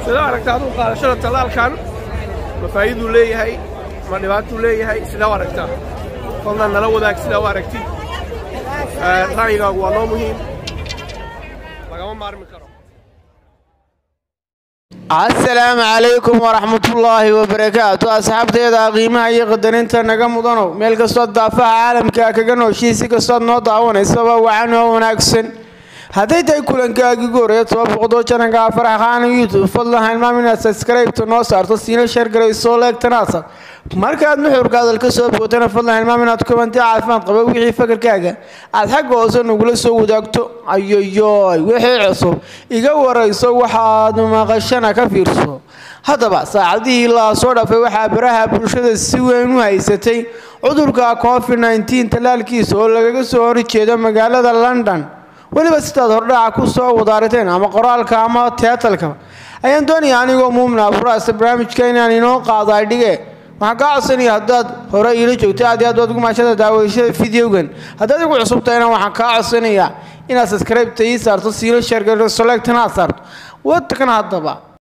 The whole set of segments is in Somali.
sida aragta aduu qaadashada tallaalkan ma faa'iiduu leeyahay ma dhibaatuu leeyahay sidaa u aragtaa fadlan nala wadaag sidaa u aragtid ra'yigaagu waa noo muhiim lagama maarmi karo asalaamu calaykum waraxmatullaahi wabarakaatu asxaabteeda qiimaha iyo qadarinta naga mudanow meel kastood daafaha caalamka kaga nooshihi si kastood noo daawanaysaba wacan oo wanaagsan hadday tahay kulankaagii gooraya toba boqodoo jananka faraxqaana youtube fadlan hilmaam inaad sabskraybta noo saarto siina sheergarayso leegtanaasa markaad nuxurka hadal ka soo bootana fadlan hilmaam inaad kubanti caafimaad qaba wixii fakarkaaga aad xagga hoose nagula soo wadaagto ayoyoy wixii cusub iga warayso waxaad maqashana ka fiirso haddaba saacadihii la soo dhaafay waxaa baraha bulshada si weyn u haysatay cudurka covid nteen tallaalkiisa oo lagaga soo horjeedo magaalada london weliba sidaad hordhaca ku soo wadaariteen ama qoraalka ama teatalka ayaan doonaya anigoo muumna furaasta barnaamijka inaan inoo qaado aydhige waxaan kaa codsanaya haddaad hore iila joogto aad iyo aad waad ugu maashada daawashada videogan haddaad igu cusub tahayna waxaan kaa codsanayaa inaad subscribe-ta ii saarto siilo sheergaro selectana aad saarto wadkan haddaba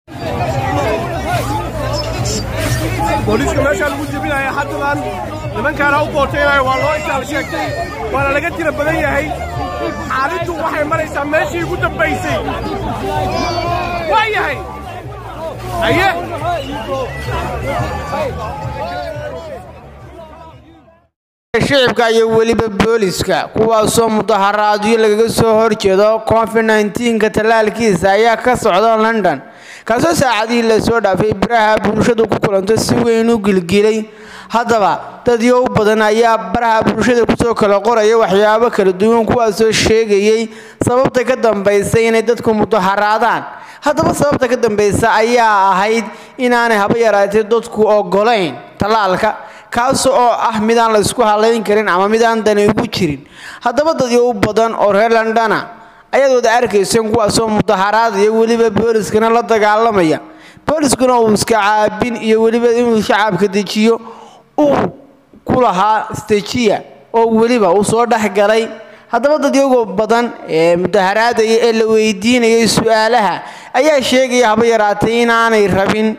booliiska meeshaa lagu jebinaya haddadan nimankaana u bootaynayo waa loo isaal sheegtay waana laga tira badan yahay xaalintu waxay maraysaa meeshii ugu dambaysay waa yahay haye shicibka iyo weliba booliska kuwaasoo mudaharaadyo lagaga soo horjeedo covid nteenka tallaalkiisa ayaa ka socda london kaasoo saacadihii lasoo dhaafay baraha bulshadu ku kulanto si weyn u gilgilay haddaba dadyo u badan ayaa baraha bulshada kusoo kala qoraya waxyaabo kala duwan kuwaasoo sheegayay sababta ka dambaysa inay dadku mudaharaadaan haddaba sababta ka dambaysa ayaa ahayd inaanay haba yaraatee dadku ogolayn tallaalka kaas oo ah midaan la isku halayn karin ama midaan dani ugu jirin haddaba dadyo u badan oo reer londona ayaad wada arkayseen kuwaasoo mudaharaadaya weliba booliskana la dagaalamaya booliskuna uu iska caabin iyo weliba inuu shacabka dejiyo uu ku lahaa stejiya oo weliba uu soo dhex galay haddaba dadyagoo badan ee mudaharaadaya ee la weydiinayay su-aalaha ayaa sheegaya haba yaraatay inaanay rabin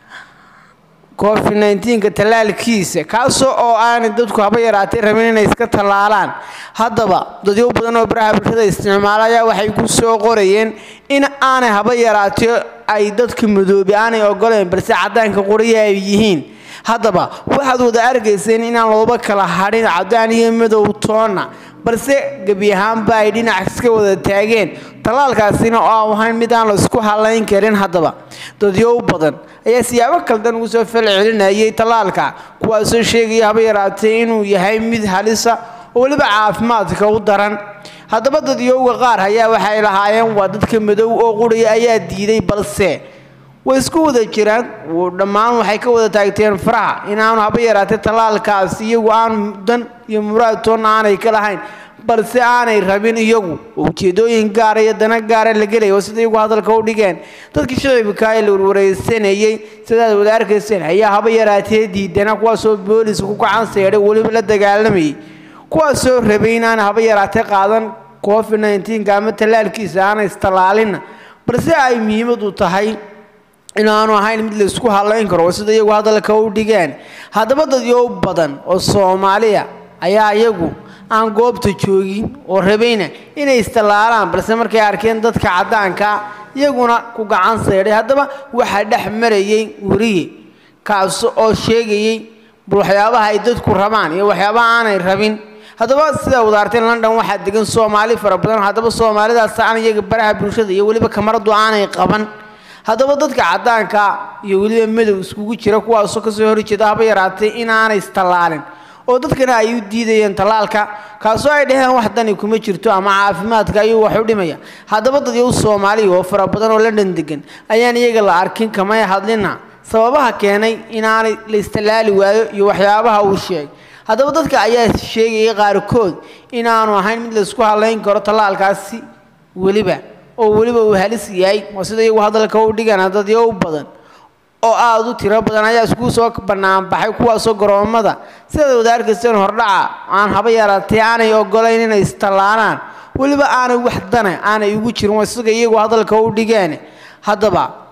covid nteenka tallaalkiisa kaasoo oo aanay dadku haba yaraatay rabin inay iska tallaalaan haddaba dadyo badan oo baraha bulshada isticmaala ayaa waxay ku soo qorayeen in aanay haba yaraatee ay dadka madoobi aanay ogoleen balse caddaanka qoriya ay yihiin haddaba waxaad wada arkayseen inaan looba kala hadhin caddaan iyo madow toonna balse gebi ahaanba ay dhinac iska wada taageen tallaalkaasina oo ahayn mid aan la isku halayn karin haddaba dadyo u badan ayaa siyaabo kaldan ugu soo falcelinayay tallaalka kuwaasoo sheegaya haba yaraatee inuu yahay mid halisa oo weliba caafimaadka u daran haddaba dadyowga qaar ayaa waxay lahaayeen waa dadka madow oo quriya ayaa diiday balse way isku wada jiraan dhammaan waxay ka wada taagteen faraha inaanu haba yaraatee tallaalkaas iyagu aanu dan iyo muraad toonna aanay ka lahayn balse aanay rabin iyagu ujeedooyin gaara iyo dana gaara la gelaya oo sida iyagu hadalka u dhigeen dadkii shicibka ee la warwareysanayey sidaad wada arkayseen ayaa haba yaraatee diidana kuwaasoo booliska ku gacan seedhay weliba la dagaalamayay kuwaasoo rabay inaan haba yaraatee qaadan covid nteenka ama tallaalkiisa aanay istallaalinna balse ay muhiimadu tahay inaanu ahayn mid laysku halayn karo sida iyagu hadalka u dhigeen haddaba dadyo badan oo soomaaliya ayaa iyagu aan goobta joogin oo rabayna inay istallaalaan balse markay arkeen dadka caddaanka iyaguna ku gacan seedhay haddaba waxaa dhex marayay weriye kaas oo sheegayay bal waxyaabaha ay dadku rabaan iyo waxyaabaha aanay rabin haddaba sidaa wadaarteen london waxaa degan soomaali fara badan haddaba soomaalidaas aan iyaga baraha bulshada iyo weliba kamaradu aanay qaban haddaba dadka caddaanka iyo weliba madow iskugu jira kuwaasoo kasoo horjeeda haba yaraatay inaanay istallaalin oo dadkana ay u diidayeen tallaalka kaasoo ay dhaheen wax dani kuma jirto ama caafimaadka ayuu wax u dhimaya haddaba dadyow soomaaliya oo fara badan oo london degan ayaan iyaga la arkin kamay hadlina sababaha keenay inaanay la istallaali waayo iyo waxyaabaha uu sheegay haddaba dadka ayaa sheegayay qaarkood inaanu ahayn mid laysku halayn karo tallaalkaasi weliba oo weliba uu halis yahay oo sida iyagu hadalka u dhigana dadyo u badan oo aada u tiro badan ayaa iskugu soo banaanbaxay kuwaasoo garoommada sidaad wada arkayseen hordhaca aan haba yaraatee aanay ogolayn inay istallaalaan weliba aanay wax dana aanay ugu jirin waa isaga iyagu hadalka u dhigeen haddaba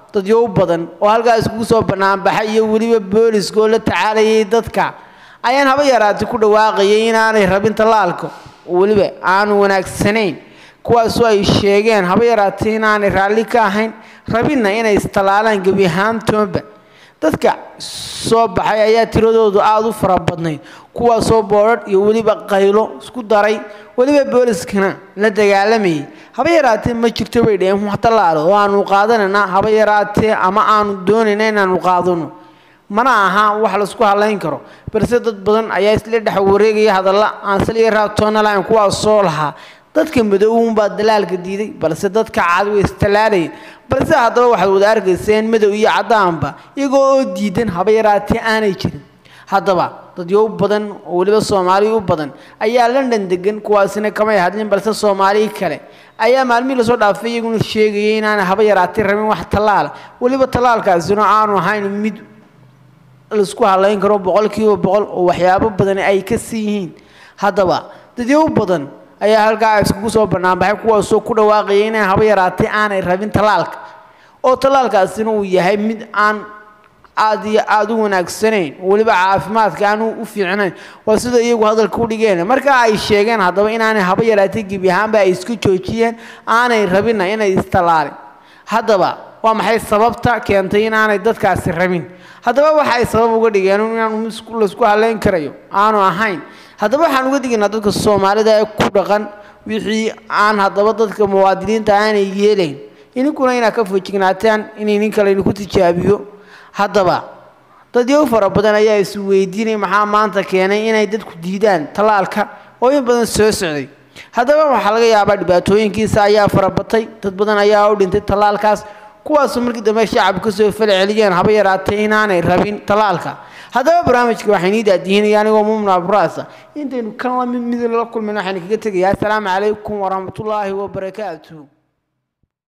dadyo u badan oo halkaas kugu soo banaanbaxay iyo weliba booliska oo la tacaalayay dadka ayaan haba yaraatay ku dhawaaqayay inaanay rabin tallaalka oo weliba aanu wanaagsanayn kuwaasoo ay sheegeen haba yaraatay inaanay raalli ka ahayn rabinna inay istallaalaan gebi ahaantoonba dadka soo baxay ayaa tiradoodu aada u fara badnayd kuwaasoo boodhadh iyo weliba qaylo isku daray weliba booliskana la dagaalamayay haba yaraatee ma jirto bay dhaheen wax tallaalo oo aanu qaadanayna haba yaraatee ama aanu doonayna inaanu qaadano mana aha wax laisku halayn karo balse dad badan ayaa isla dhex wareegaya hadalla aan saliya raabtoona lahayn kuwaasoo lahaa dadka madowunbaa dalaalka diiday balse dadka cad way istallaalayeen balse haddaba waxaad wada arkayseen madow iyo caddaanba iyagoo oo diidan haba yaraatee aanay jirin haddaba dadyo u badan oo weliba soomaali u badan ayaa london degan kuwaasina kamay hadlin balse soomaali kale ayaa maalmihii lasoo dhaafay iyaguna sheegayay inaanay haba yaraatee rabin wax tallaala weliba tallaalkaasina aanu ahayn mid laisku halayn karo boqolkiiba boqol oo waxyaabo badan ay ka sii yihiin haddaba dadyo u badan ayaa halkaa iskugu soo banaanbaxay kuwaasoo ku dhawaaqaya inay haba yaraatay aanay rabin tallaalka oo tallaalkaasina uu yahay mid aan aada iyo aada u wanaagsanayn weliba caafimaadka aan u fiicnayn waa sida iyagu hadalka u dhigeen markaa ay sheegeen haddaba inaanay haba yaraatay gebi ahaanba ay isku joojiyeen aanay rabinna inay istallaalin haddaba waa maxay sababta keentay inaanay dadkaasi rabin haddaba waxa ay sabab uga dhigeen inaanu laisku haleyn karayo aanu ahayn haddaba waxaan uga digaynaa dadka soomaalida ee ku dhaqan wixii aan haddaba dadka muwaadiniinta aanay yeelayn ininkuna inaad ka fojignaataan inay nin kale idinku tijaabiyo haddaba dadyo fara badan ayaa is weydiinay maxaa maanta keenay inay dadku diidaan tallaalka oo in badan soo socday haddaba waxaa laga yaabaa dhibaatooyinkiisa ayaa farabatay dad badan ayaa u dhintay tallaalkaas kuwaasoo markii dambe shacabka kasoo fal celiyeen haba yaraatay inaanay rabin tallaalka haddaba barnaamijka waxay nii daadihinaya anigoo mumna abraasa intaynu kan lamid mid la kulmayno waxaynu kaga tegayaa asalaamu calaykum waraxmatullaahi wabarakaatuh